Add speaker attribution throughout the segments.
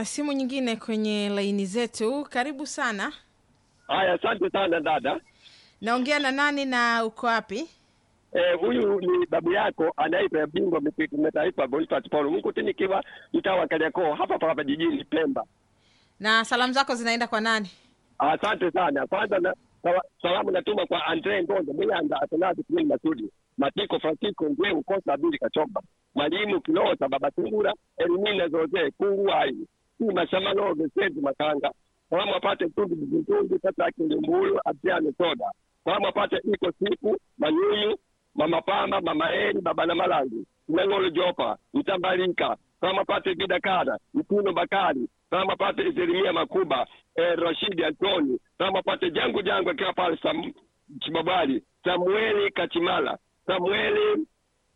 Speaker 1: na simu nyingine kwenye laini zetu. Karibu sana.
Speaker 2: Haya, asante sana dada.
Speaker 1: Naongea na nani na uko wapi?
Speaker 2: Eh, huyu ni babu yako anaitwa bingwa misitu kimataifa Boniface Paul Mkuti, nikiwa mtaa wa Kariakoo hapa hapa jijini Pemba.
Speaker 1: Na salamu zako zinaenda kwa nani?
Speaker 2: Asante sana. Kwanza na sawa- salamu natuma kwa Andre Ngonde Muyanda Atanazi Kimini Masudi Matiko Francisco Ngweu Kosa Abili Kachomba Mwalimu Kilota Baba Tungura Elimina Zoze Kunguai Sima Shamaloge Sezi Makanga salamu apate Tundu Bizitundu Tata Kilimbuyu Abdiane Soda salamu apate Iko Siku Manyunyu Mama Pamba Mama Eri Baba na Malangi Mengolo Jopa Mtambalika salamu apate Vidakara Mtuno Bakari salamu apate Jeremia Makuba eh, Rashidi Antoni salamu apate Jangu Jangu akiwa pale Sam, Chibabali Samueli Kachimala Samueli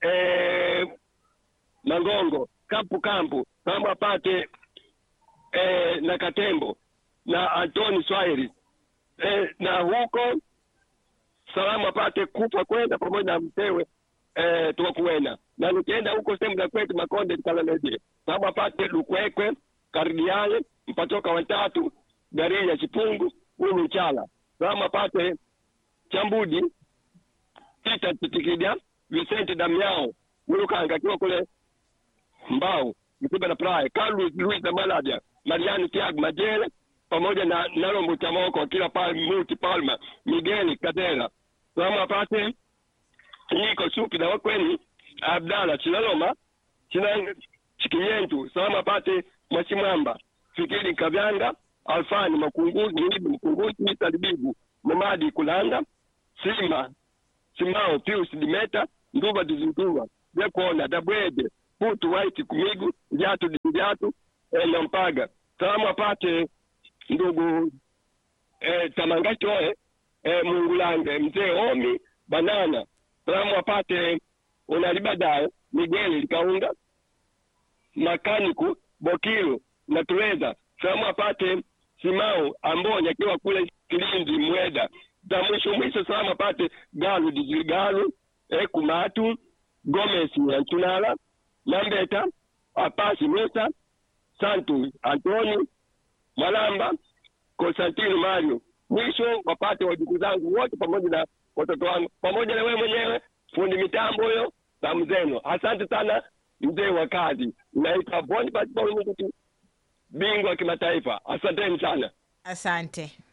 Speaker 2: eh, Mangongo Kampu Kampu salamu apate eh, na Katembo na Antoni Swahili eh, na huko salamu apate kupa kwenda pamoja na mtewe eh, tuwakuwena na nikienda huko sehemu za kwetu Makonde Kalalede salamu apate Lukwekwe Kardiale mpatoka watatu gari ya Chipungu huyu Mchala salamu apate Chambudi Peter Titikida Vicente Damiao Mulukanga akiwa kule Mbao Msiba na Praia Carlos Luis na Maladia Mariani Tiago Majele pamoja na Nalombo Chamoko kila pale Muti Palma Miguel Kadera salamu apate Niko Supi na wakweni Abdala Chilaloma China Chikiyentu salamu apate Mwachimwamba Fikiri Kavyanga Alfani Makunguzi Nibu Mkunguzi Misa Libibu Mamadi Kulanda Sima Simao Pius Dimeta Nduva Dizintuva Vyakona Dabwede Putu White Kumigu Njatu Dinjatu eh, Nampaga salamu apate ndugu eh, Tamangatoe eh, Mungulange Mzee Omi Banana salamu apate Unalibadae Miguel Likaunga Makaniku Bokilu na Tuweza salamu apate Simao Ambonya akiwa kule Kilindi Mweda za mwisho mwisho salamu apate Galu Dizigalu eh, Kumatu Gomez Antunala Nambeta Apasi Musa Santu Antoni Mwalamba Konstantino Mario. Mwisho wapate wajukuu zangu wote pamoja na watoto wangu pamoja na wewe mwenyewe fundi mitambo huyo na mzeno. Asante sana mzee wa kazi. Naitwa Boniface Paul Mkuti, bingwa kimataifa. Asanteni sana.
Speaker 1: Asante.